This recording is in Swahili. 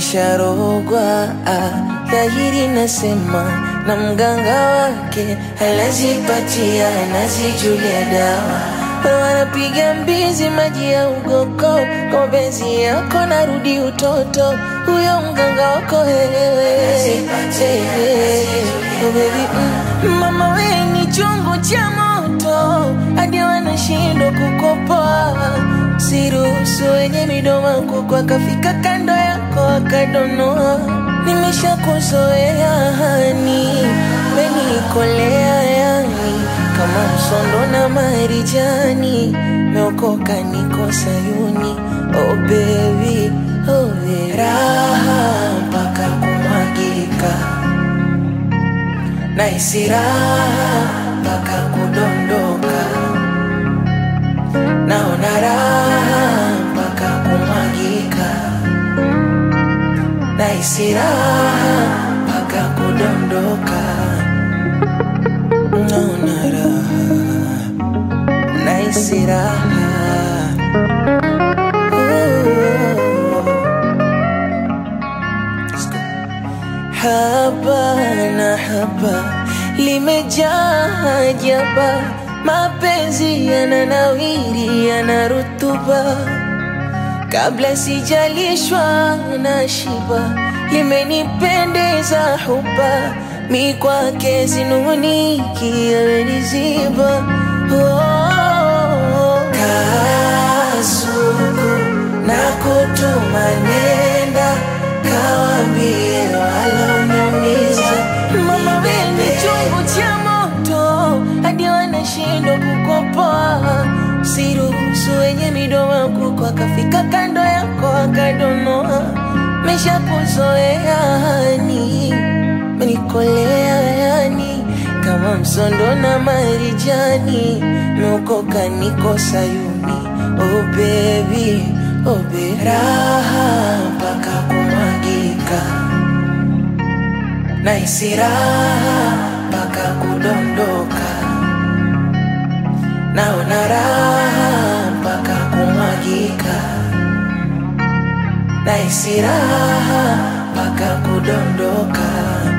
nimesharogwa ah, dhahiri nasema na mganga wake anazipatia anazijulia dawa wanapiga mbizi maji ya ugoko kwa mapenzi yako narudi utoto huyo mganga wako wewe Oh, baby, mm. mama we ni chungu cha moto hadi wanashindwa kukopoa siruhusu wenye midomo kuku akafika kando yako akadonoa nimeshakuzoea hani menikolea yani kama msondo na marijani meokoka niko sayuni oh baby, oh baby. raha mpaka kumwagika naisi raha mpaka kudondoka naona raha mpaka kumwagika naisi raha mpaka kudondoka naona raha naisi raha haba na haba limejaa ajaba mapenzi yananawiri yana rutuba kabla sijalishwa na shiba limenipendeza huba mi kwake sinuniki ameniziba oh, kasuku na kutuma nenda kawambie waloniumiza mama wende chungu cha moto hadi wanashindwa kukopoa siruhusu wenye midomo kuko akafika kando yako akadonoa mesha kuzoea hani menikolea yani kama msondo na marijani meokoka niko sayuni oh baby, oh baby. raha mpaka kumwagika naisi raha mpaka kudondoka naona raha mpaka kumwagika naisi raha mpaka kudondoka